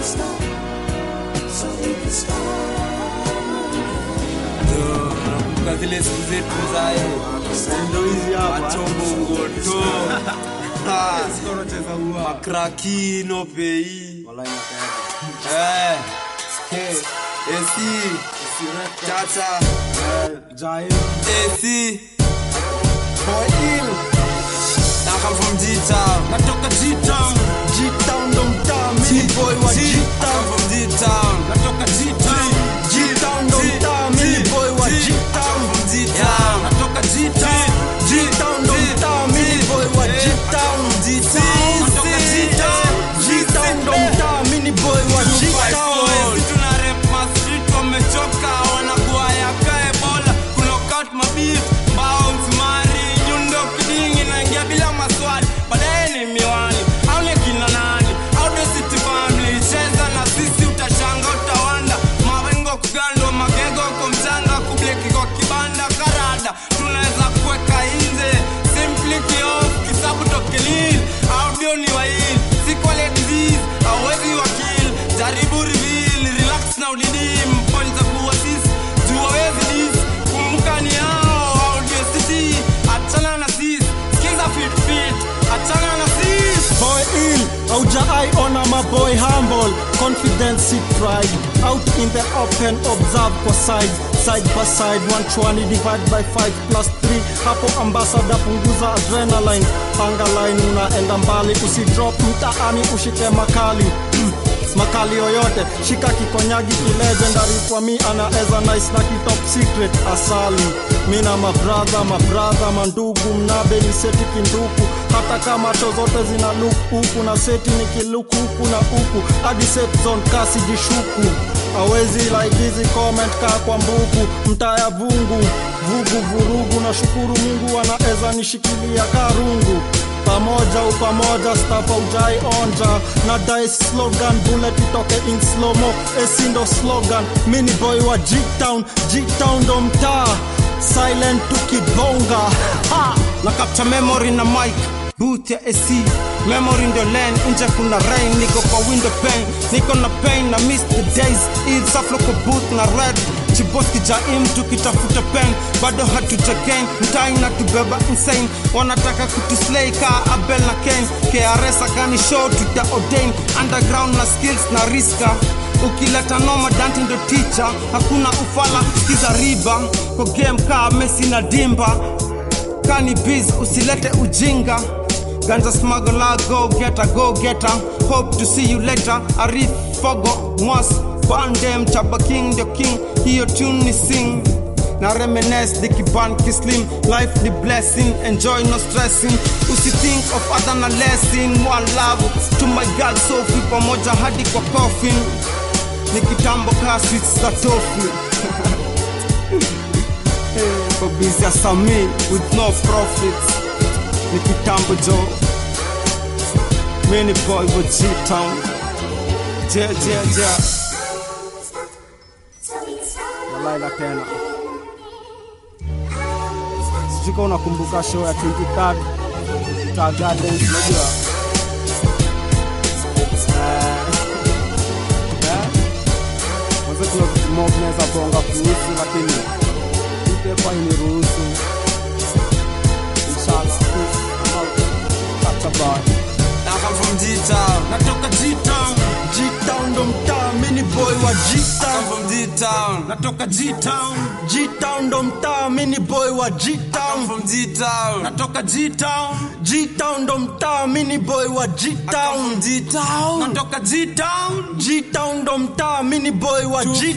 Nakumbuka zile siku zetu zae Ndio hizi hapa. machombongoto Siko nacheza huwa. makrakino pei Wallahi nataka. Eh, Hey, esi si chacha Eh, Jail. esi boy ill I come from G-Town natoka G-Town G-Town ndo mtaa, mimi ni boy wa G- I G-Town. come from G-Town natoka G-Town G-Town ndo mtaa, mimi ni boy wa G-Town. G-Town natoka G-Town G-Town ndo mtaa, mimi ni boy wa G-Town. G-Town natoka G-Town G-Town ndo mtaa, mimi ni boy wa G-Town. tuna rep mastrit wamechoka wanakuaya kae bola kunokat mabif bounce mari nyundo kidingi naingia bila maswali baadaye ni miwani au ni kina nani au the city family cheza na sisi utashanga utawanda mawengo kugando magego kwa mchanga kubleki kwa kibanda karada tunaweza kuweka nje simply kiof kisabu tokelil audio ni wail sikwale disease awezi wakil jaribu reveal relax na udidim point za kuasis jua wezi dis kumbuka ni yao audio city achana na sis skiza fit fit achana na sis Boy ill, aujaai ona my boy humble Confidence see pride Out in the open, observe kwa side Side by side, 120 divide by 5 plus 3 Hapo ambassador punguza adrenaline Panga line unaenda mbali Usidrop mtaani ushike makali makali yoyote shika kikonyagi kilegendary kwa mi anaeza nice na kitop secret asali mi na mabradha mabradha mandugu mnabe ni seti kinduku hata kama cho zote zina luk huku na seti ni kiluku huku na huku hadi set zone kasi jishuku awezi like hizi comment kaa kwa mbuku mtaya vungu vugu vurugu na shukuru mungu anaeza nishikilia karungu pamoja upamoja stafa ujai onja na dai slogan bullet itoke in slomo esindo slogan mini boy wa g-town g-town ndo mtaa silent tukibonga ha! na capture memory na mic boot ya AC memory ndio lane nje kuna rain niko kwa window pane niko na pain na miss the days Eid saflo kwa boot na red chiboski jaim tukitafuta pen bado hatuja gain mtai na tubeba insane wanataka kutuslay ka Abel na Ken KRS akani show tuta ordain underground na skills na riska ukileta noma danti ndo teacher hakuna ufala skiza riba kwa game ka Messi na Dimba kani biz usilete ujinga ganja smuggler go getter go getter hope to see you later arif fogo mwas bandem chaba king the king hiyo tune ni sing na reminisce dikiban kislim life ni blessing enjoy no stressing usithink of other na lesson one love to my girl sofi pamoja hadi kwa coffin ni kitambo ka sweets za tofi for busy as a me with no profits ni kitambo jo mini boy wa G-Town je je je Malaila tena sijui kama unakumbuka show ya 23rd Star Gardens unajua Eh, eh, mwanzo kuna vitu mob naweza bonga kuhusu lakini ipepa iniruhusu inshallah peace I'm out catch a bar I come from G-Town natoka G-Town G-Town ndo mtaa mini boy wa I G-Town come from G-Town natoka G-Town G-Town ndo mtaa mini boy wa G-Town from G-Town natoka G-Town G-Town ndo mtaa mini boy wa G-Town G-Town natoka G-Town G-Town ndo mtaa mini boy wa G